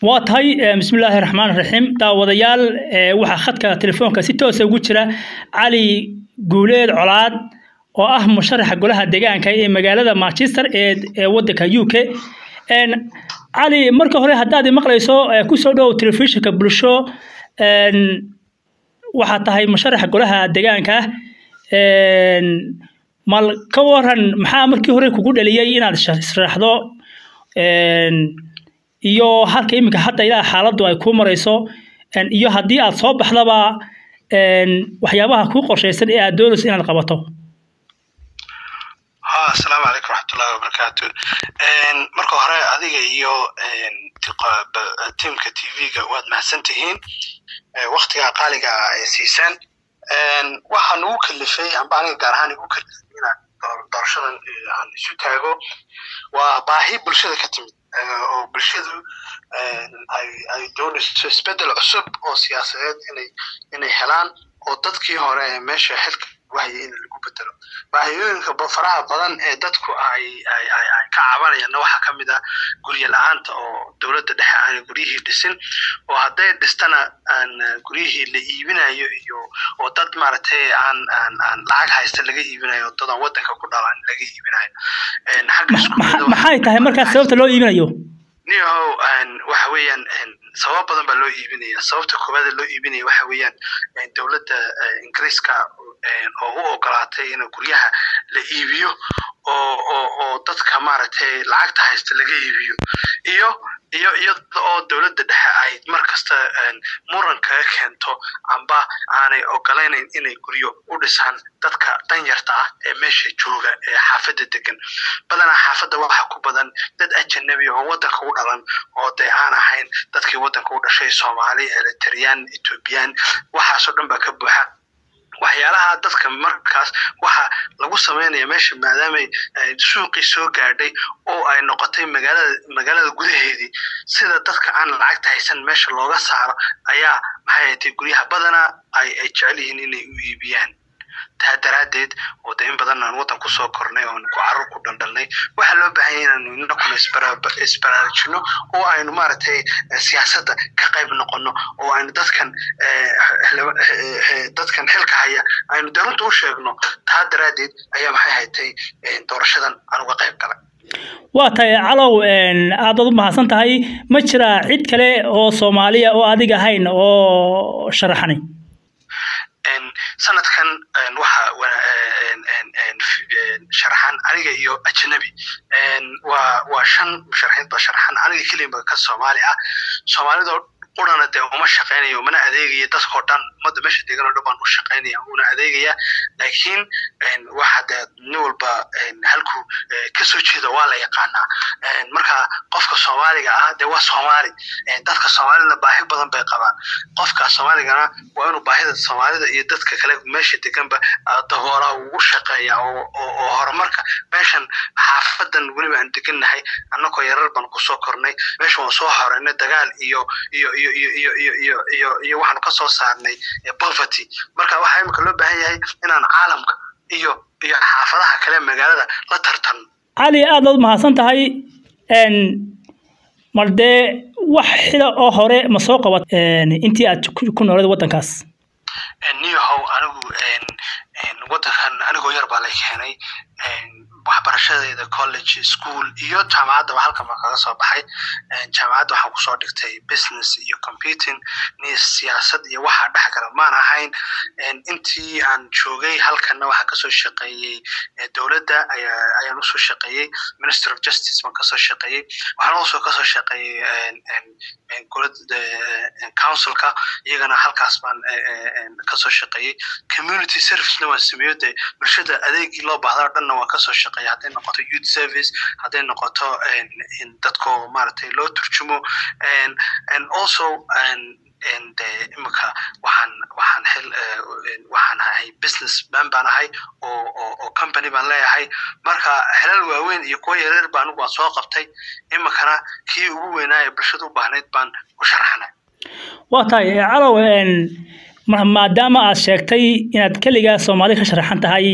waa tahay bismillaahi raxmaan raxiim daawadayaal waxaa khadka telefoonka si toosa ugu jira cali guuleed colaad oo ah musharaxa golaha deegaanka ee magaalada manchester ee wadanka u k cali marka hore haddaad maqlayso kusoo dhow telefishinka bulsho waxaa tahay musharaxa golaha deegaanka mal ka waran maxaa markii hore kugu dhaliyey inaad sharaxdo iyo halka iminka hadda ilaa xaaladdu ay kuu marayso iyo haddii aad soo baxdaba waxyaabaha kuu qorshaysan ee aad doonayso inaad qabato asalaamu calaykum raxmatullahi wabarakaatu marka hore adiga iyo tiamka t v-ga waad mahadsan tihiin waktigaa qaaliga ay siisaan waxaa nagu kalifay amba aniga gaar ahaan igu kalifay inaan doorashadan aan isu taago waa baahi bulshada ka timid oo bulshadu ay doonayso isbeddel cusub oo siyaasadeed inay inay helaan oo dadkii hore ee meesha xilka wahya in lagu bedelo baahiyooyinka faraha badan ee dadku ay ay ay ay ka cabanayaanna waxaa ka mid ah guryo la-aanta oo dowladda dhexe aan guryihii dhisin oo hadday dhistana aan guryihii la iibinayo iyo oo dad maaragtay aan aan aan lacag haysta laga iibinayo dad aan waddanka ku dhalan laga iibinayo maxay tahay markaas sababta loo iibinayo niyahow waxa weeyaan sabab badan baa loo iibinaya sababta koowaad loo iibinaya waxa weeyaan dowladda ingiriiska oo u ogolaatay in guryaha la iibiyo oo oo oo dadka maaragtay lacagta haysta laga iibiyo iyo iyo iyada oo dowladda dhexe ay mar kasta muran kaga keento amba aanay ogolaynayn inay guryo u dhisaan dadka danyarta ah ee meesha jooga ee xaafadda degan badanaa xaafadda waxaa ku badan dad ajanabi oo waddanka u dhalan oo dee aan ahayn dadkii waddanka u dhashay soomaali eritreyaan ethoobiyan waxaasoo dhan baa ka buuxa waxyaalaha dadka markaas waxa lagu samaynaya meesha maadaamay suuqii soo gaadhay oo ay noqotay magaalada magaalada gudaheedii sida dadka aan lacagta haysan meesha looga saaro ayaa maxay haytay guryaha badanaa ay ay jecel yihiin inay u iibiyaan taa daraaddeed oo de in badan aan waddan kusoo kornay oon ku carruur ku dhaldhalnay waxaa loo baahan yahay inaanu inakuna isbaraarujino oo aynu maaragtay siyaasadda ka qayb noqono oo aynu dadkan dadkan xilka haya aynu darunta u sheegno taa daraaddeed ayaa maxay haytay doorashadan aan uga qayb galay waa tahay calow aadaad u mahadsan tahay ma jiraa cid kale oo soomaaliya oo adiga ahayn oo sharaxanay sanadkan waxa sharaxan aniga iyo ajnabi waa waa shan musharaxiin ba sharaxan aniga keliya ka soomaali ah soomaalidoo qurana dee uma shaqaynayo mana adeegaya dadkoo dhan ummadda meesha degan oo dhan baan u shaqaynaya una adeegaya laakiin waxa dee nin walba halku kasoo jeeda waa la yaqaanaa marka qofka soomaaliga ah dee waa soomaali dadka soomaalina baahi badan bay qabaan qofka soomaaligana waa inuu baahida soomaalida iyo dadka kale meesha deganba daboolaa ugu shaqeeya oo oo horumarka meeshan xaafadan weliba aan degannahay annagoo yarar baan kusoo kornay meeshan waan soo horeynay dagaal iyo iyo iyo iyo iyo iyo iyo iyo iyo waxaanu ka soo saarnay poverty marka waxaa imika loo baahan yahay inaan caalamka iyo iyo xaafadaha kale magaalada la tartan cali aad aad mahadsan tahay mar dee wax xila oo hore ma soo qabat intii aad ku nooled waddankaas niyahow anigu waddankan anigoo yar baa la keenay waxbarashadeeda college school iyo jaamacaddaba halkan baan kaga soo baxay jaamacadda waxaan kusoo dhigtay business iyo computing ni siyaasad iyo waxaa dhex gala maan ahayn intii aan joogay halkanna waxaan kasoo shaqeeyey dowladda ayaa ayaan usoo shaqeeyey minister of justice baan kasoo shaqeeyey waxaan also kasoo shaqeeyey golada councilka iyagana halkaas baan kasoo shaqeeyey community servicena waan sameeyo dee bulshada adeegii loo baahdaa dhanna waan kasoo shaqeeyey hadday noqoto youth service hadday noqoto dadko maaragtay loo turjumo and also de imika waxaan waxaan xil waxaan ahay business man baan ahay oo oo oo company baan leeyahay marka xilal waaweyn iyo kuwa yareer baa anigu waan soo qabtay imikana kii ugu weynaa ee bulshada u baahnayd baan u sharaxnay waa tahay calow maadaama aad sheegtay inaad keligaa soomaali ka sharaxan tahay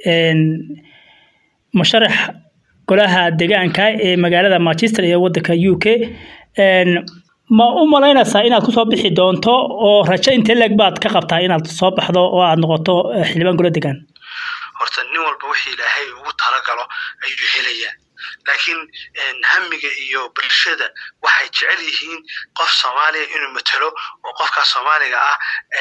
musharax golaha deegaanka ee magaalada manchester ee wadanka u k ma u malaynaysaa inaad kusoo bixi doonto oo rajo intee leeg baad ka qabtaa inaad soo baxdo oo aad noqoto xildhibaan golo degaan horta nin walba wixii ilaahay ugu talagalo ayuu helayaa laakiin hamiga iyo bulshada waxay jecel yihiin qof soomaaliya inuu matelo oo qofkaas soomaaliga ah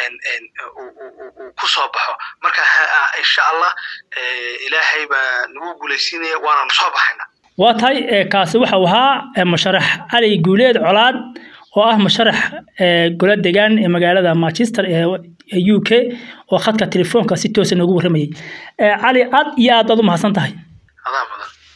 uu ku soo baxo marka insha allah ilaahay baa nagu guulaysiinaya waananu soo baxayna waa tahay kaasi waxau ahaa musharax cali guuleed colaad oo ah musharax golo degaan ee magaalada manchester ee u k oo khadka telefoonka si toosa noogu warramayay cali aad iyo aad baad u mahadsan tahay adaa badan